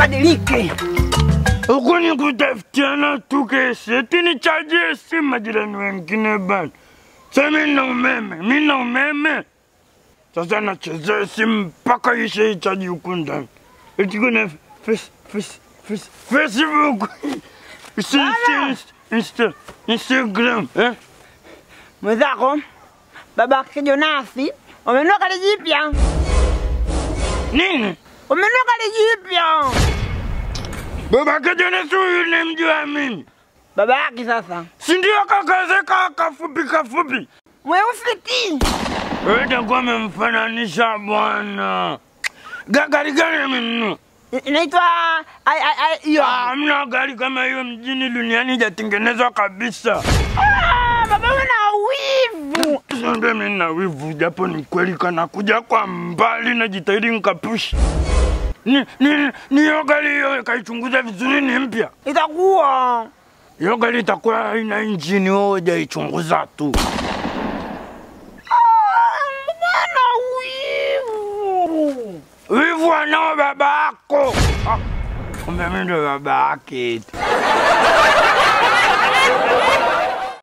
ubadilike. Huku ni kutafutiana tu kesi, eti nichajie simu majirani wengine bana. Sasa mimi na umeme, mimi na umeme. Sasa nachezea simu mpaka ishe ichaji huku ndani. Eti kuna face, face, face, Facebook. Si, si, Insta, Instagram, eh? Mwenzako baba Kijonasi wamenunua gari jipya, Nini? wamenunua gari jipya. Baba Jonas huyu nimjua mimi. Baba yake sasa Si ndio kakazeka kafupi kafupi. mweusi ti. Wewe utakuwa umemfananisha bwana. Ga- Gari gani amenunua? I- inaitwa ai- ai- ai- hiyo. Ah, Hamna gari kama hiyo mjini duniani ijatengenezwa kabisa. Ah, baba una wivu. Sasa mimi na wivu japo ni kweli kana kuja kwa mbali na jitahidi nikapushi. Ni ni ni hiyo gari hiyo kaichunguza vizuri ni mpya. Itakuwa Hiyo gari itakuwa haina injini wewe hujaichunguza tu. Bwana wivu. Wivu anao baba yako. Ah, Kumbe mimi ndo baba yake. eti.